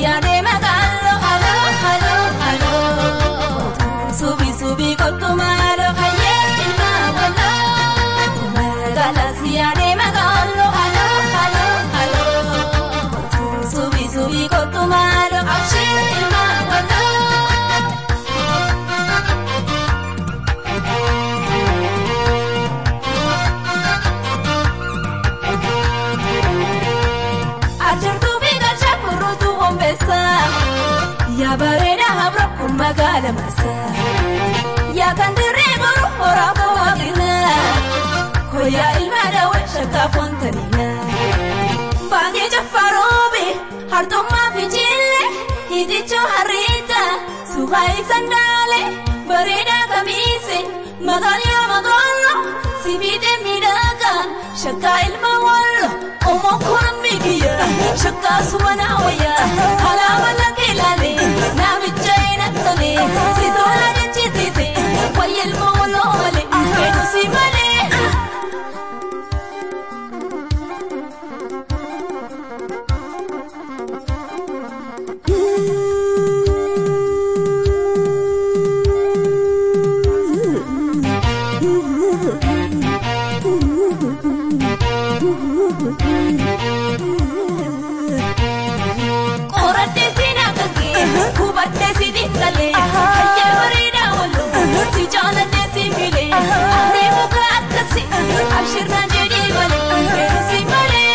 yaadee magaaloo haloo haloo haloo subi subi kottu maaloo hayyee ilmaa waloo magaalaa si yaadee magaaloo haloo haloo haloo subi subi kottu maaloo abshii ilmaa waloo. Ajartuu fi galcha kurruutu hombeessa. Yaa bareeda habra kun magaala masa. Yaa kan dirree boru horaa kawwaaqina. Hoyaa ilma daawwan shakkaa foontanina. Baangee jaffaroobe hartummaa fi jille. Hitichoo harriita suuqaa ibsan daale. Bareedaa kamiise magaalaa magaalaa. Sibiidee miidhagaa shakkaa ilma wallo. Omoo koran miigiya shakkaa sumana wayya alaama laga ilaale namicha ina tole si tola jechisiise wayya ilma waloo male fedhu si malee. Qorattee si naaqaqee hubattee si xiqqalee hayyee bareedaa walloo si jaalatee si milee ani muka akkasi abshirnaa jedhee malee fedhu si malee.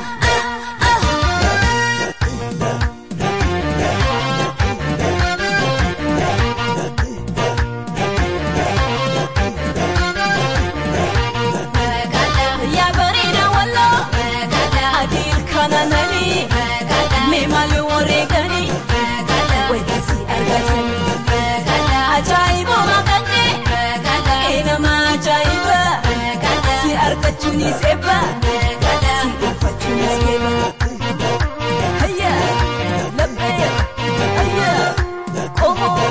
Yaa bareedaa walloo adii ilkaana nanii mee maali wareeganii wayita si argatanii ajaa'iba maqannee eenama ajaa'iba si argachuunis eebba si dhuunfachuunis eebba. Hayya laphee hayya qomoo.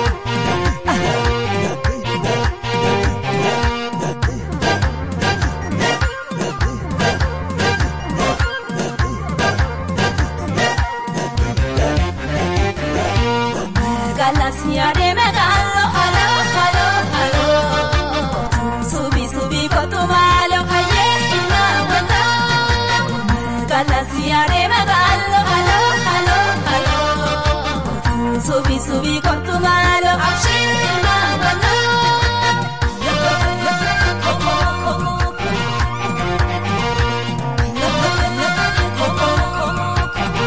Magaalaa si yaadee magaaloo haloo haloo haloo subi subi kottu maaloo hayyee ilmaa waloo. Magaalaa si yaadee magaaloo haloo haloo haloo subi subi kottu maaloo abshii ilmaa waloo. Komoo komoo komoo komoo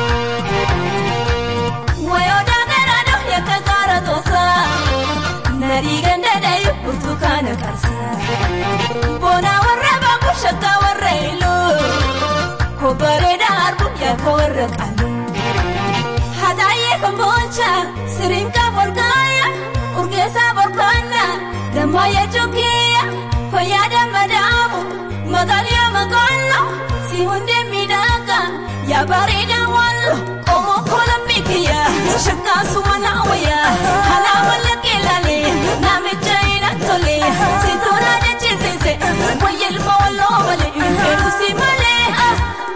Wayoota garaadho yakka gaara toosa. Narii gandadhayu burtukaana qarsa. Boona warra baabu shakka warra iluu. Kobbareeda harbu yakka warra qalu. Hadaayee komboolcha sirinka borgaaya. Urgeessa borgaana dammaayee jokkiya. Fayyaada madaamu magaalaa magaalaa. Si hundee miidhagaa yaa bareeda wallo. Qomoo kola miikiya shakkaa sumana wayya. Alaama laga ilaale namicha ina tole. Si tola jechisiise wayya ilma walloo malee fedhu si malee. ah.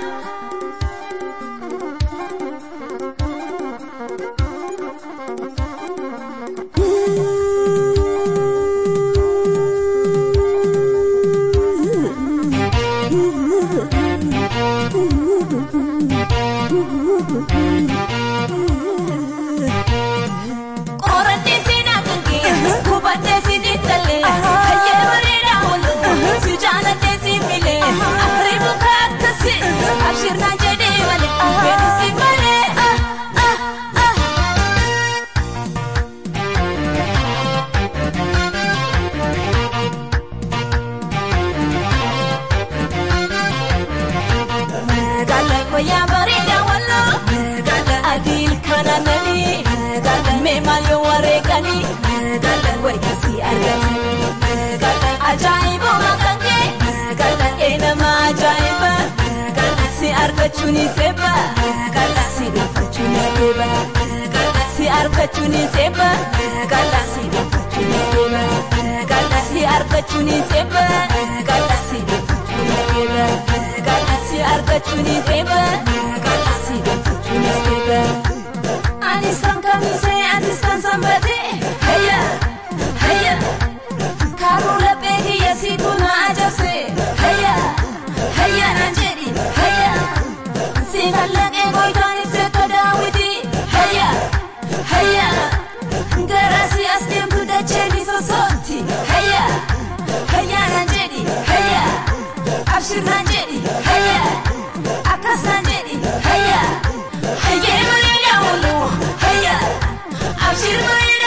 Qorattee si naaqaqee hubattee si xiqqalee hayyee bareedaa walloo si jaalatee si milee afurii muka akkasi abshirnaa jedhee malee fedhu si malee. ah, ah, ah. Magaalaa fayyaa bareedaa walloo adii ilkaana nanii mee maal yoo wareeganii wayita si argatanii ajaa'iba maqannee eenama ajaa'iba si argachuunis eebba si dhuunfachuunis eebba si argachuunis eebba si dhuunfachuunis eebba si argachuunis eebba si dhuunfachuunis eebba si argachuunis eebba si dhuunfachuunis eebba. anis kan kamisee anis kan sanbatee hayya hayya kaaruu laphee kiyya siitu na ajabse hayya hayya naan jedhi hayya si kallaqee gooytaan ibseettoo daawwiti hayya hayya gara si as deemtu dachee ni sosooti hayya hayya naan jedhi hayya abshir naan jedhi hayya akkas naan jedhi hayya hayyee bareedaa walloo hayya abshir bareedaa